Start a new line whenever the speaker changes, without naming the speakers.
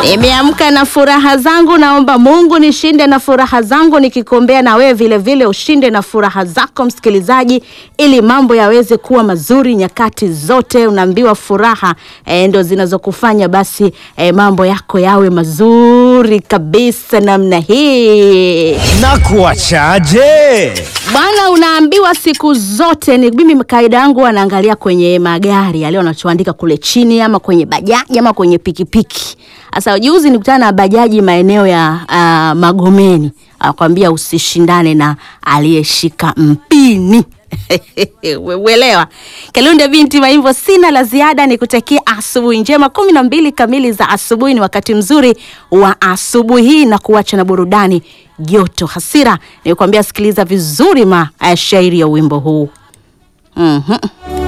Nimeamka na furaha zangu, naomba Mungu nishinde na furaha zangu, nikikombea na wewe vile vile ushinde na furaha zako msikilizaji, ili mambo yaweze kuwa mazuri nyakati zote. Unaambiwa furaha e, ndo zinazokufanya basi e, mambo yako yawe mazuri kabisa namna hii.
Na kuachaje?
Bwana, unaambiwa siku zote ni mimi, kaida yangu anaangalia kwenye magari yale wanachoandika kule chini, ama kwenye bajaji ama kwenye pikipiki. Sasa juzi nikutana na bajaji maeneo ya uh, Magomeni, akwambia usishindane na aliyeshika mpini. Uelewa. Kalunde binti Maimbo, sina la ziada, ni kutakia asubuhi njema. kumi na mbili kamili za asubuhi ni wakati mzuri wa asubuhi hii, na kuacha na burudani joto hasira. Nikwambia sikiliza vizuri mashairi ya wimbo huu. Mhm.